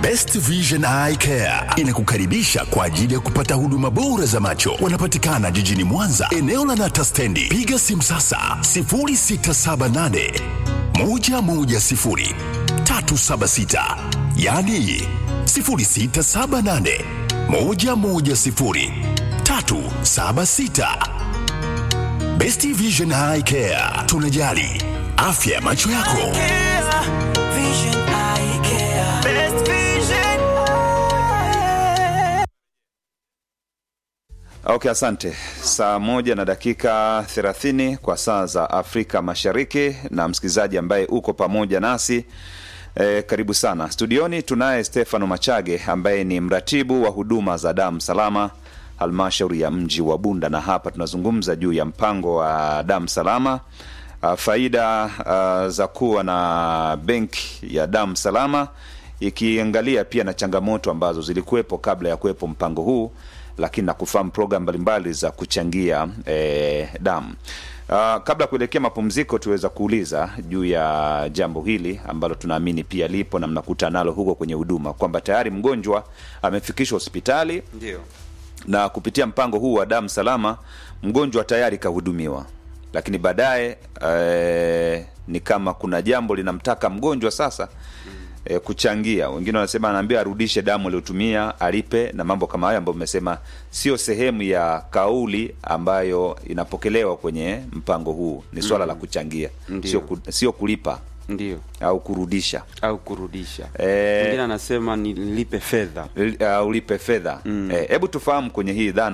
Best Vision Eye Care inakukaribisha kwa ajili ya kupata huduma bora za macho. Wanapatikana jijini Mwanza, eneo la Nata Stendi. Piga simu sasa 0678 110 376, yani 0678 110 376. Best Vision Eye Care, tunajali afya ya macho yako. Okay, asante. Saa moja na dakika thelathini kwa saa za Afrika Mashariki, na msikilizaji ambaye uko pamoja nasi e, karibu sana studioni. Tunaye Stefano Machage ambaye ni mratibu wa huduma za damu salama halmashauri ya mji wa Bunda, na hapa tunazungumza juu ya mpango wa damu salama uh, faida uh, za kuwa na benki ya damu salama, ikiangalia pia na changamoto ambazo zilikuwepo kabla ya kuwepo mpango huu lakini na kufahamu programu mbalimbali za kuchangia eh, damu. Uh, kabla ya kuelekea mapumziko, tuweza kuuliza juu ya jambo hili ambalo tunaamini pia lipo na mnakuta nalo huko kwenye huduma kwamba tayari mgonjwa amefikishwa hospitali Ndio. na kupitia mpango huu wa damu salama mgonjwa tayari kahudumiwa, lakini baadaye eh, ni kama kuna jambo linamtaka mgonjwa sasa eh, kuchangia. Wengine wanasema anaambia arudishe damu aliyotumia, alipe na mambo kama hayo ambayo mmesema sio sehemu ya kauli ambayo inapokelewa kwenye mpango huu. Ni swala la kuchangia, Ndio. sio, ku, sio kulipa Ndio. au kurudisha Au kurudisha. Eh, Mwingine anasema nilipe fedha. L- uh, ulipe fedha. Hebu tufahamu kwenye hii dhana